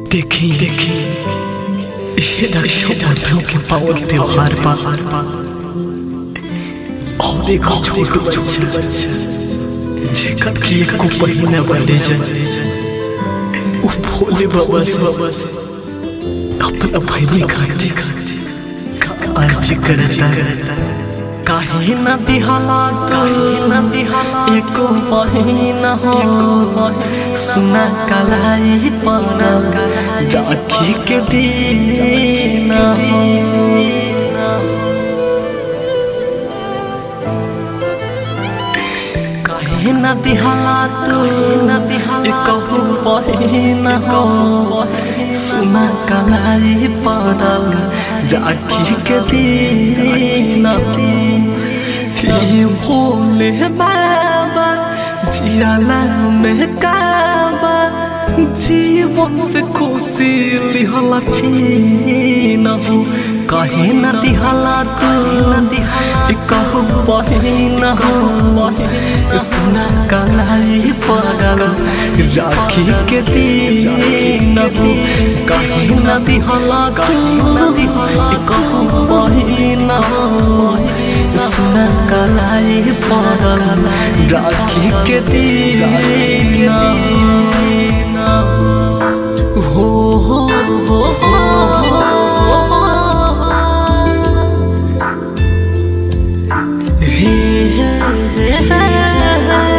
देखी देखी ये रक्षाबंधन के पावन त्योहार पर और एक छोट बच्चा जेकर की एक को पहिना बने जाए वो भोले बाबा से बाबा से अपना बहनी खाती खाती अर्ज करता काहे न दिहाला काहे न दिहाला एको महीना हो सुना कलाई पर राखी के दिन हो काहे न दिहाला तू न दिहाला कहू महीना हो सुना कलाई पर राखी के दिन हे भोले बाबा जियाला में काबा जीवन से खुशी लिहला छीन हो कहे न दिहला तू कहू बहिन हो सुना कलाई पड़ल राखी के दिन हो कहे न दिहला तू कहू बहिन हो सुना कलाई पड़ल राखी के दिन हो हो हो हे हे हे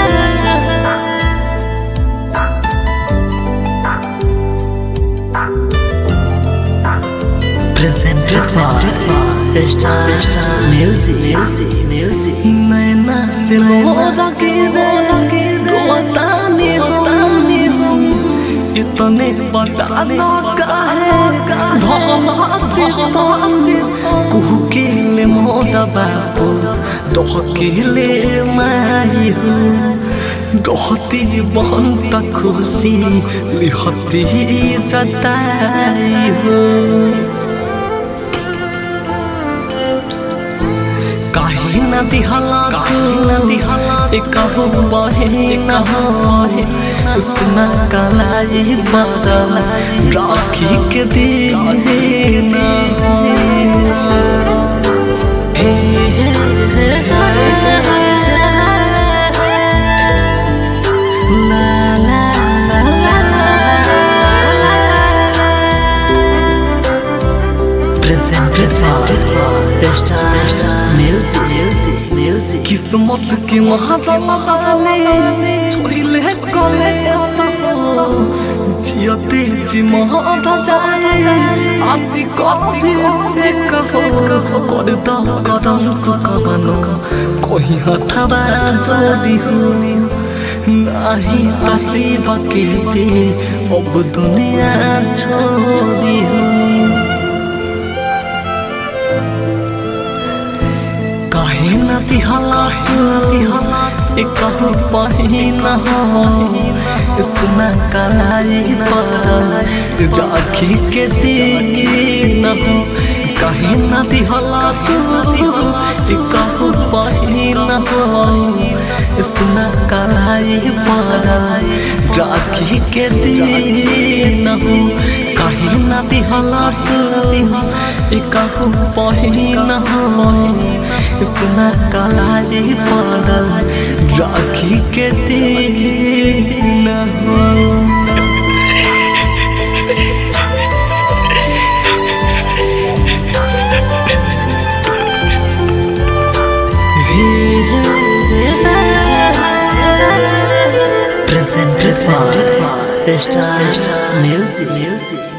presented by Star Star Music Music Music नैना से मोरा के दे रोतानी रोतानी हम इतने बता दो काहे भला से से कुहू के ले मोरा बापू दोह के ले माई हो दोहती बहन तक खुशी लिखती जताई हो काहे न दिहला काहे न दिहला एक हो बहे न हो सुना कलाई बदल राखी के दिन हे हे हे ला ला ला presented by Star Star Music Music Music किस्मत के महादाने छोड़ले कले जियते जी महादा जाए आसी कसी से कहो कर दा कदम तो कबनो कोई हथवा जोड़ी हो नाही नसीब के पे अब दुनिया छोड़ी हो काहे न दिहला एक कहू पहिन हो सुना कलाई पड़ल राखी के दिन हो काहे न दिहला तू एक कहू पहिन हो सुना कलाई पड़ल राखी के दिन हो काहे न दिहला तू एक कहू पहिन हो सुना कलाई पड़ल राखी के दिन हो हे हे हे presented by Star Star Music Music